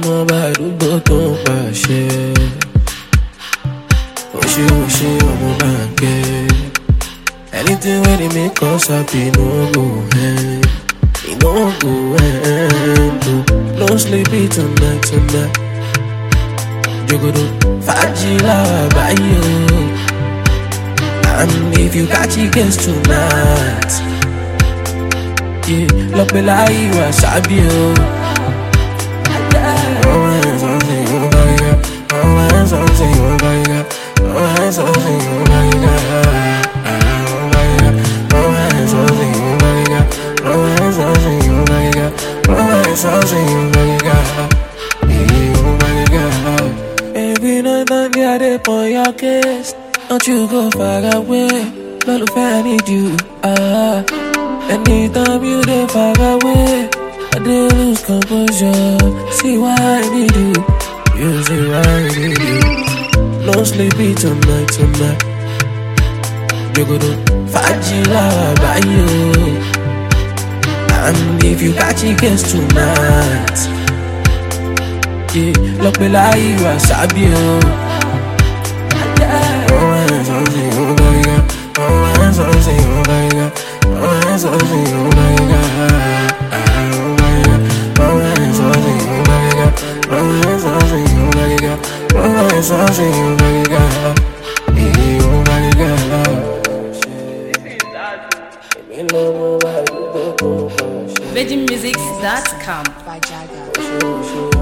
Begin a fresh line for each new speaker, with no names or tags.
lọ́mọ bá àdúgbò tó ń pàṣẹ. Oṣù oṣù ọmọ bá ń kẹ́. Anything wey dey make us happy no go end. E no go end o. No sleep it tonight tonight. Jogodo fàájì làwà báyìí o. And if you catch it guess tonight. Yeah, lọ́pẹ́ láyé wà sábì o. Ọmọ ẹ̀ sọ́sìn ìwọ̀n bá yíga. Ọmọ ẹ̀ sọ́sìn ìwọ̀n bá yíga. Ọmọ ẹ̀ sọ́sìn ìwọ̀n bá yíga. Every night I get it on your case. Don't you go far away. Lọ́lùfẹ́ I need you. Ah. Anytime you dey far away, I dey lose composure. See why I need you. You see why I need you. No sleepy tonight, tonight. Jogodo fàájì làwà báyìí o. And if you catch it guess tonight. Yeah, lọ́pẹ́ láyé wà sábì o. Ọmọ ẹ̀ sọ́sìn ìwọ̀n bá yíga. Ọmọ ẹ̀ sọ́sìn ìwọ̀n bá yíga. Ọmọ ẹ̀ sọ́sìn ìwọ̀n bá yíga. Ọmọ ẹ̀ sọ́sìn ìwọ̀n bá yíga. Ọmọ ẹ̀ sọ́sìn ìwọ̀n bá yíga. Ọmọ ẹ̀ sọ́sìn ìwọ̀n bá yíga. Ìwọ̀n bá yíga. Èmi lọ́mọ bá àdúgbò tó ń pàṣẹ.
VeggieMusics.com.
by Jaga.
Oṣù oṣù